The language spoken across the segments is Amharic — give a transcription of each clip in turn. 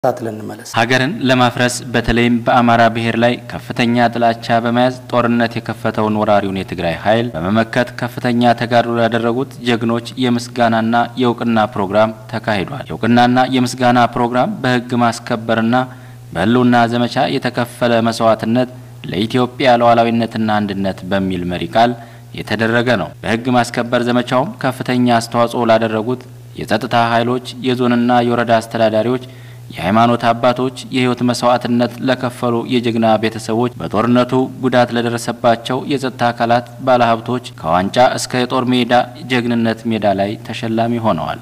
ተከታትለን እንመለስ። ሀገርን ለማፍረስ በተለይም በአማራ ብሔር ላይ ከፍተኛ ጥላቻ በመያዝ ጦርነት የከፈተውን ወራሪውን የትግራይ ኃይል በመመከት ከፍተኛ ተጋድሎ ያደረጉት ጀግኖች የምስጋናና የእውቅና ፕሮግራም ተካሂዷል። የእውቅናና የምስጋና ፕሮግራም በሕግ ማስከበርና በህልውና ዘመቻ የተከፈለ መስዋዕትነት ለኢትዮጵያ ሉዓላዊነትና አንድነት በሚል መሪ ቃል የተደረገ ነው። በሕግ ማስከበር ዘመቻውም ከፍተኛ አስተዋጽኦ ላደረጉት የጸጥታ ኃይሎች፣ የዞንና የወረዳ አስተዳዳሪዎች የሃይማኖት አባቶች የህይወት መስዋዕትነት ለከፈሉ የጀግና ቤተሰቦች፣ በጦርነቱ ጉዳት ለደረሰባቸው የጸጥታ አካላት፣ ባለሀብቶች ከዋንጫ እስከ የጦር ሜዳ ጀግንነት ሜዳ ላይ ተሸላሚ ሆነዋል።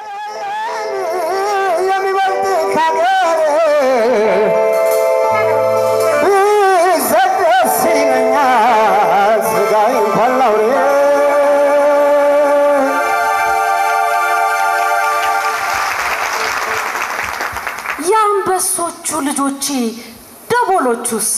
የአንበሶቹ ልጆቼ ደቦሎቹስ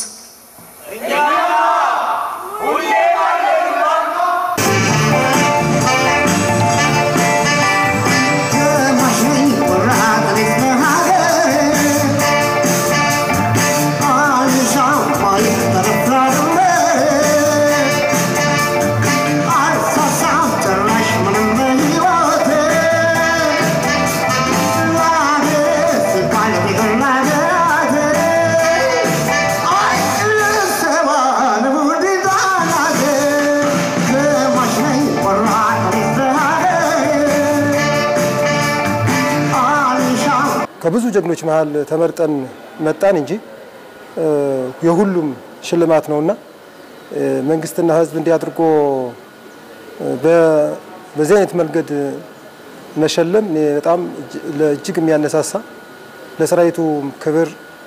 ከብዙ ጀግኖች መሀል ተመርጠን መጣን እንጂ የሁሉም ሽልማት ነውና መንግስትና ሕዝብ እንዲህ አድርጎ በዚህ አይነት መንገድ መሸለም እኔ በጣም እጅግ የሚያነሳሳ ለሰራዊቱ ክብር፣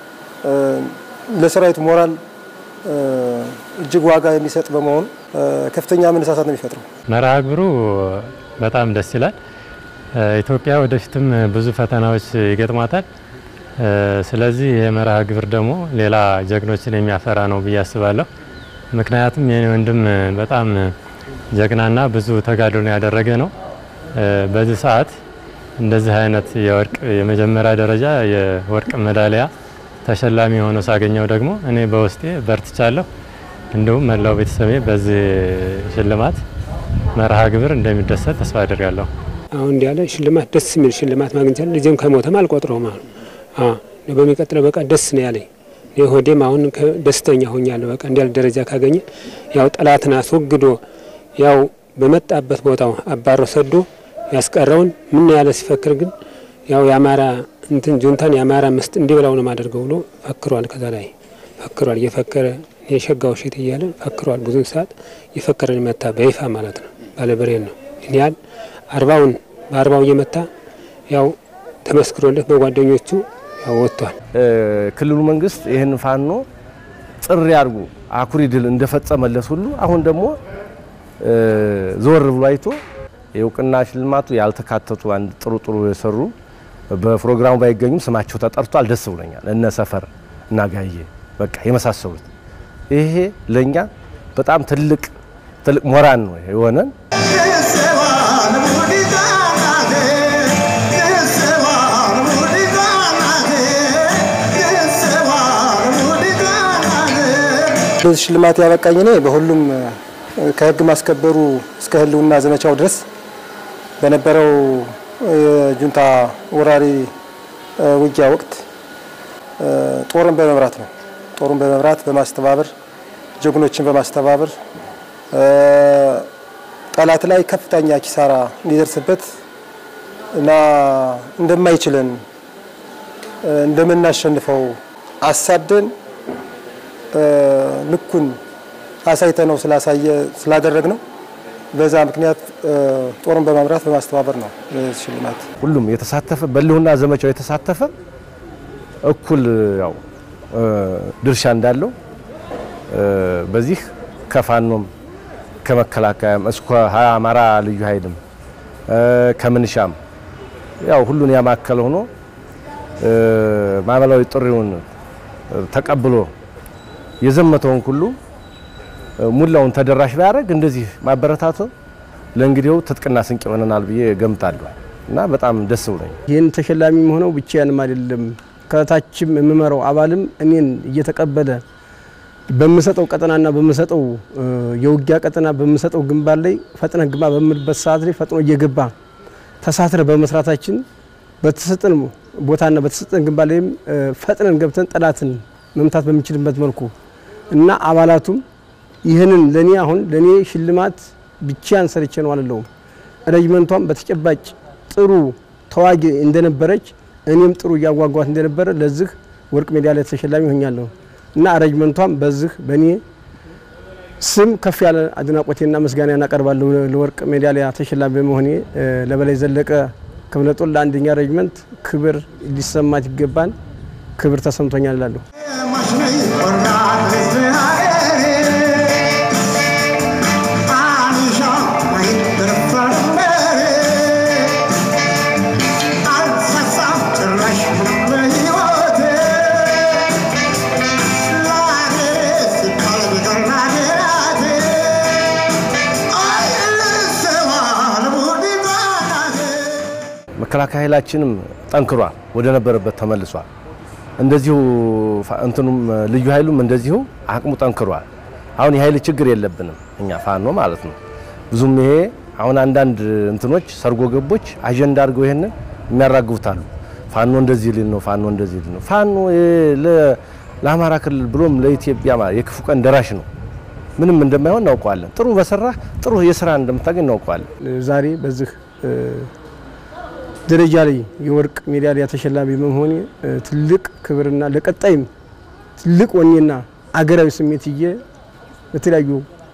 ለሰራዊቱ ሞራል እጅግ ዋጋ የሚሰጥ በመሆኑ ከፍተኛ መነሳሳት ነው የሚፈጥረው። መርሃ ግብሩ በጣም ደስ ይላል። ኢትዮጵያ ወደፊትም ብዙ ፈተናዎች ይገጥሟታል። ስለዚህ ይህ መርሃ ግብር ደግሞ ሌላ ጀግኖችን የሚያፈራ ነው ብዬ አስባለሁ። ምክንያቱም የኔ ወንድም በጣም ጀግናና ብዙ ተጋድሎን ያደረገ ነው። በዚህ ሰዓት እንደዚህ አይነት የወርቅ የመጀመሪያ ደረጃ የወርቅ ሜዳሊያ ተሸላሚ ሆኖ ሳገኘው ደግሞ እኔ በውስጤ በርትቻለሁ። እንዲሁም መላው ቤተሰቤ በዚህ ሽልማት መርሃ ግብር እንደሚደሰት ተስፋ አድርጋለሁ። አሁን እንዲህ ያለ ሽልማት ደስ የሚል ሽልማት ማግኘት ልጅም ከሞተም አልቆጥረውም። አሁን በሚቀጥለው በቃ ደስ ነው ያለኝ። ሆዴም አሁን ደስተኛ ሆኛለሁ። በቃ እንዲያል ደረጃ ካገኘ ያው ጠላትን አስወግዶ ያው በመጣበት ቦታው አባሮ ሰዶ ያስቀረውን ምን ያለ ሲፈክር ግን ያው የአማራ እንትን ጁንታን የአማራ ምስጥ እንዲበላው ነው ማደርገው ብሎ ፈክሯል። ከዛ ላይ ፈክሯል። እየፈከረ የሸጋው ሽት እያለ ፈክሯል። ብዙ ሰዓት እየፈከረን መታ በይፋ ማለት ነው። ባለበሬን ነው ይህን ያህል አርባውን በአርባው እየመታ ያው ተመስክሮለት በጓደኞቹ ያው ወጥቷል። ክልሉ መንግስት ይህን ፋኖ ጥሪ አድርጎ አኩሪ ድል እንደፈጸመለት ሁሉ አሁን ደግሞ ዞር ብሎ አይቶ የእውቅና ሽልማቱ ያልተካተቱ አንድ ጥሩ ጥሩ የሰሩ በፕሮግራሙ ባይገኙም ስማቸው ተጠርቷል። ደስ ብሎኛል። እነ ሰፈር እና ጋዬ በቃ የመሳሰሉት ይሄ ለእኛ በጣም ትልቅ ትልቅ ሞራል ነው የሆነን በዚህ ሽልማት ያበቃኝ እኔ በሁሉም ከህግ ማስከበሩ እስከ ህልውና ዘመቻው ድረስ በነበረው የጁንታ ወራሪ ውጊያ ወቅት ጦርን በመምራት ነው። ጦሩን በመምራት በማስተባበር ጀግኖችን በማስተባበር ጠላት ላይ ከፍተኛ ኪሳራ እንዲደርስበት እና እንደማይችለን እንደምናሸንፈው አሳደን ልኩን አሳይተ ነው ስላሳየ ስላደረግ ነው። በዛ ምክንያት ጦርን በመምራት በማስተባበር ነው ሽልማት። ሁሉም የተሳተፈ በህልውና ዘመቻው የተሳተፈ እኩል ያው ድርሻ እንዳለው በዚህ ከፋኖም ከመከላከያም እስከ አማራ ልዩ ኃይልም ከምንሻም ያው ሁሉን ያማከለ ሆኖ ማዕበላዊ ጥሪውን ተቀብሎ የዘመተውን ሁሉ ሙላውን ተደራሽ ቢያደርግ እንደዚህ ማበረታቱ ለእንግዲው ትጥቅና ስንቅ ይሆነናል ብዬ ገምታለሁ እና በጣም ደስ ብሎኝ ይህን ተሸላሚ ሆነው ብቻዬንም አይደለም ከታችም የምመራው አባልም እኔን እየተቀበለ በምሰጠው ቀጠናና በምሰጠው የውጊያ ቀጠና በምሰጠው ግንባር ላይ ፈጥነህ ግባ በምልበት ሰዓት ላይ ፈጥኖ እየገባ ተሳትረ በመስራታችን በተሰጠን ቦታና በተሰጠን ግንባር ላይም ፈጥነን ገብተን ጠላትን መምታት በሚችልበት መልኩ እና አባላቱም ይህንን ለኔ አሁን ለኔ ሽልማት ብቻን ሰርቼ ነው አልለውም። ረጅመንቷም በተጨባጭ ጥሩ ተዋጊ እንደነበረች እኔም ጥሩ እያዋጓት እንደነበረ ለዚህ ወርቅ ሜዳሊያ ተሸላሚ ሆኛለሁ እና ረጅመንቷም በዚህ በእኔ ስም ከፍ ያለ አድናቆቴና ምስጋና እናቀርባለሁ። ለወርቅ ሜዳሊያ ተሸላሚ በመሆኔ ለበላይ ዘለቀ ክፍለ ጦር ለአንደኛ ረጅመንት ክብር ሊሰማት ይገባል። ክብር ተሰምቶኛል እላለሁ። መከላከያ ኃይላችንም ጠንክሯል፣ ወደ ነበረበት ተመልሷል። እንደዚሁ እንትኑም ልዩ ኃይሉም እንደዚሁ አቅሙ ጠንክሯል። አሁን የኃይል ችግር የለብንም እኛ ፋኖ ማለት ነው። ብዙም ይሄ አሁን አንዳንድ እንትኖች ሰርጎ ገቦች አጀንዳ አድርገው ይሄንን የሚያራግቡታሉ። ፋኖ እንደዚህ ሊል ነው፣ ፋኖ እንደዚህ ሊል ነው። ፋኖ ለአማራ ክልል ብሎም ለኢትዮጵያ የክፉ ቀን ደራሽ ነው። ምንም እንደማይሆን እናውቀዋለን። ጥሩ በሰራ ጥሩ የስራ እንደምታገኝ እናውቀዋለን። ዛሬ በዚህ ደረጃ ላይ የወርቅ ሜዳሊያ ተሸላሚ በመሆኔ ትልቅ ክብርና ለቀጣይም ትልቅ ወኔና አገራዊ ስሜት ይዤ በተለያዩ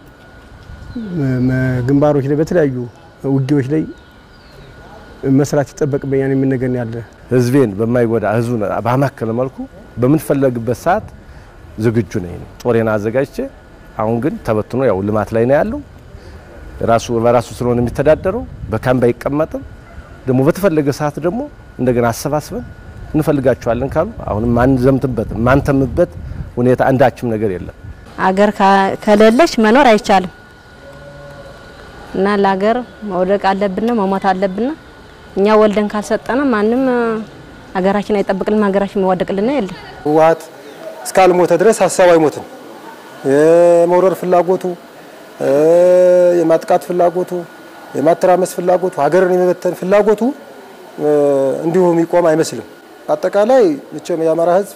ግንባሮች ላይ በተለያዩ ውጊያዎች ላይ መስራት ይጠበቅብኛል የሚል ነገር ያለ ህዝቤን በማይጎዳ ህዝቡ ባማከለ መልኩ በምንፈለግበት ሰዓት ዝግጁ ነኝ። ጦሬን አዘጋጅቼ አሁን ግን ተበትኖ ያው ልማት ላይ ነው ያለው። ራሱ በራሱ ስለሆነ የሚተዳደረው በካምፕ አይቀመጥም። ደግሞ በተፈለገ ሰዓት ደግሞ እንደገና አሰባስበን እንፈልጋቸዋለን ካሉ አሁንም ማንዘምትበት ማንተምበት ሁኔታ አንዳችም ነገር የለም። አገር ከሌለች መኖር አይቻልም እና ለሀገር መውደቅ አለብን፣ መሞት አለብን። እኛ ወልደን ካልሰጠነ ማንም ሀገራችን አይጠብቅልን፣ ሀገራችን መዋደቅልን የለም። ህወሓት እስካልሞተ ድረስ ሀሳብ አይሞትም። የመውረር ፍላጎቱ፣ የማጥቃት ፍላጎቱ፣ የማተራመስ ፍላጎቱ፣ ሀገርን የመበተን ፍላጎቱ እንዲሁ የሚቆም አይመስልም። አጠቃላይ መቼም የአማራ ህዝብ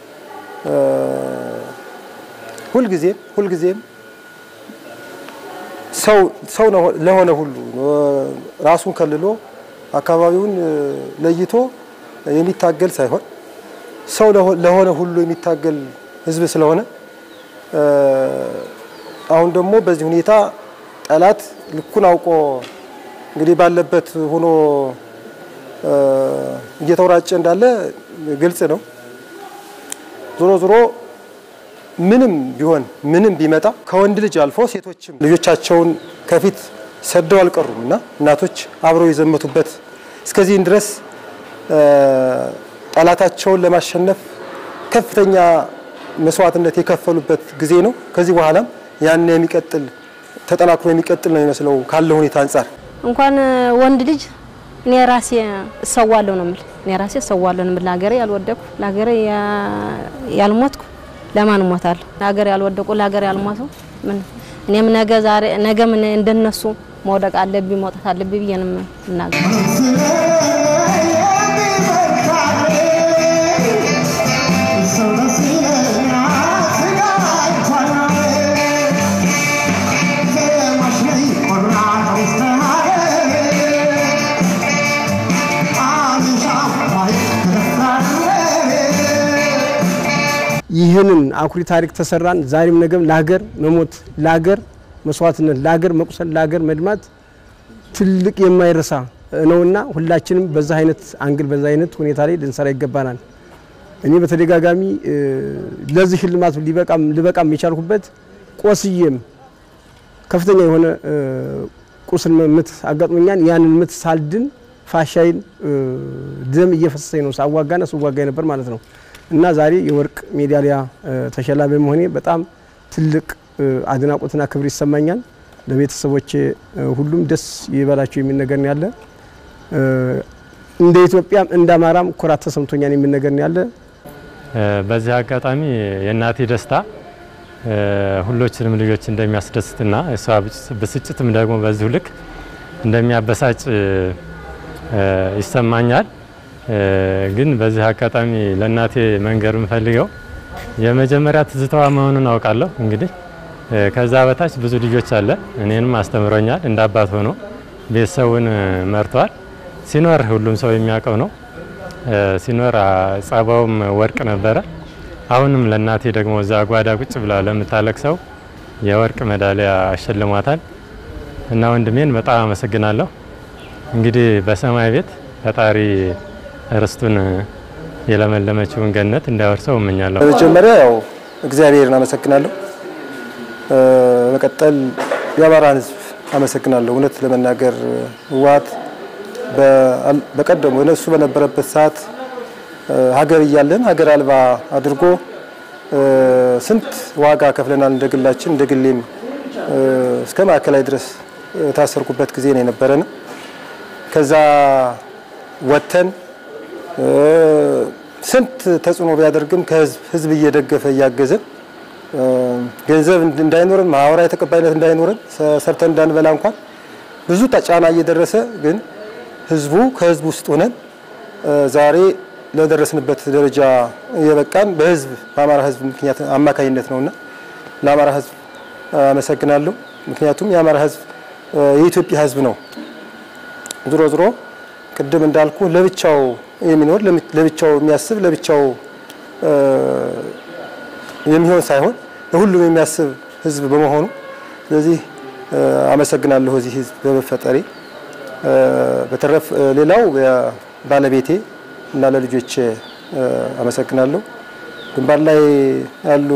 ሁልጊዜም ሁልጊዜም ሰው ሰው ለሆነ ሁሉ ራሱን ከልሎ አካባቢውን ለይቶ የሚታገል ሳይሆን ሰው ለሆነ ሁሉ የሚታገል ህዝብ ስለሆነ አሁን ደግሞ በዚህ ሁኔታ ጠላት ልኩን አውቆ እንግዲህ ባለበት ሆኖ እየተወራጨ እንዳለ ግልጽ ነው። ዞሮ ዞሮ ምንም ቢሆን ምንም ቢመጣ ከወንድ ልጅ አልፎ ሴቶችም ልጆቻቸውን ከፊት ሰደው አልቀሩም እና እናቶች አብረው የዘመቱበት እስከዚህን ድረስ ጠላታቸውን ለማሸነፍ ከፍተኛ መስዋዕትነት የከፈሉበት ጊዜ ነው። ከዚህ በኋላም ያን የሚቀጥል ተጠናክሮ የሚቀጥል ነው የሚመስለው ካለው ሁኔታ አንጻር እንኳን ወንድ ልጅ እኔ ራሴ እሰዋለሁ ነው የምል። እኔ ራሴ እሰዋለሁ ነው የምል። ለሀገሬ ያልወደቅኩ ለሀገሬ ያልሞትኩ ለማን እሞታለሁ? ለሀገሬ ያልወደቁ ለሀገሬ ያልሞቱ ምን እኔም ነገ ዛሬ ነገ ምን እንደነሱ መውደቅ አለብኝ መውጣት አለብኝ ብዬ ነው የምናገር። ይህንን አኩሪ ታሪክ ተሰራን። ዛሬም ነገም ለሀገር መሞት፣ ለሀገር መስዋዕትነት፣ ለሀገር መቁሰል፣ ለሀገር መድማት ትልቅ የማይረሳ ነውና ሁላችንም በዛ አይነት አንግል በዛ አይነት ሁኔታ ላይ ልንሰራ ይገባናል። እኔ በተደጋጋሚ ለዚህ ሽልማት ሊበቃም ልበቃም የቻልኩበት ቆስዬም ከፍተኛ የሆነ ቁስል ምት አጋጥሞኛል። ያንን ምት ሳልድን ፋሻይን ደም እየፈሰሰኝ ነው ሳዋጋና ስዋጋ ነበር ማለት ነው። እና ዛሬ የወርቅ ሜዳሊያ ተሸላሚ መሆኔ በጣም ትልቅ አድናቆትና ክብር ይሰማኛል። ለቤተሰቦቼ ሁሉም ደስ ይበላቸው የሚል ነገር ነው ያለ። እንደ ኢትዮጵያም እንደ አማራም ኩራት ተሰምቶኛል የሚል ነገር ነው ያለ። በዚህ አጋጣሚ የእናቴ ደስታ ሁሎችንም ልጆች እንደሚያስደስትና እሷ ብስጭትም ደግሞ በዚሁ ልክ እንደሚያበሳጭ ይሰማኛል። ግን በዚህ አጋጣሚ ለእናቴ መንገር የምፈልገው የመጀመሪያ ትዝታዋ መሆኑን አውቃለሁ። እንግዲህ ከዛ በታች ብዙ ልጆች አለ። እኔንም አስተምሮኛል። እንደ አባት ሆኖ ቤተሰቡን መርቷል። ሲኖር ሁሉም ሰው የሚያውቀው ነው። ሲኖር ጸባውም ወርቅ ነበረ። አሁንም ለእናቴ ደግሞ እዛ ጓዳ ቁጭ ብላ ለምታለቅሰው የወርቅ ሜዳሊያ አሸልሟታል እና ወንድሜን በጣም አመሰግናለሁ። እንግዲህ በሰማይ ቤት ፈጣሪ ርስቱን የለመለመችውን ገነት እንዳወርሰው እመኛለሁ። በመጀመሪያ ያው እግዚአብሔርን አመሰግናለሁ። በመቀጠል የአማራን ሕዝብ አመሰግናለሁ። እውነት ለመናገር ህወሓት በቀደሙ እነሱ በነበረበት ሰዓት ሀገር እያለን ሀገር አልባ አድርጎ ስንት ዋጋ ከፍለናል። እንደ ግላችን እንደ ግሌም እስከ ማዕከላዊ ድረስ የታሰርኩበት ጊዜ ነው የነበረን። ከዛ ወጥተን ስንት ተጽዕኖ ቢያደርግም ከህዝብ ህዝብ እየደገፈ እያገዘን ገንዘብ እንዳይኖረን ማህበራዊ ተቀባይነት እንዳይኖረን ሰርተን እንዳንበላ እንኳን ብዙ ጫና እየደረሰ ግን ህዝቡ ከህዝብ ውስጥ ሆነን ዛሬ ለደረስንበት ደረጃ የበቃን በህዝብ በአማራ ህዝብ ምክንያት አማካኝነት ነውና ለአማራ ህዝብ አመሰግናለሁ። ምክንያቱም የአማራ ህዝብ የኢትዮጵያ ህዝብ ነው። ዞሮ ዞሮ ቅድም እንዳልኩ ለብቻው የሚኖር ለብቻው የሚያስብ ለብቻው የሚሆን ሳይሆን ለሁሉም የሚያስብ ህዝብ በመሆኑ ስለዚህ አመሰግናለሁ እዚህ ህዝብ በመፈጠሬ። በተረፍ ሌላው ባለቤቴ እና ለልጆቼ አመሰግናለሁ። ግንባር ላይ ያሉ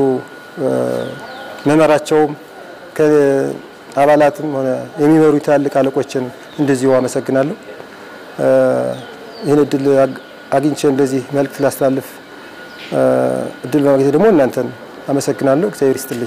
መመራቸውም ከአባላትም ሆነ የሚመሩ ትላልቅ አለቆችን እንደዚሁ አመሰግናለሁ። ይህን እድል አግኝቼ እንደዚህ መልእክት ላስተላልፍ እድል በማግኘት ደግሞ እናንተን አመሰግናለሁ። እግዚአብሔር ይስጥልኝ።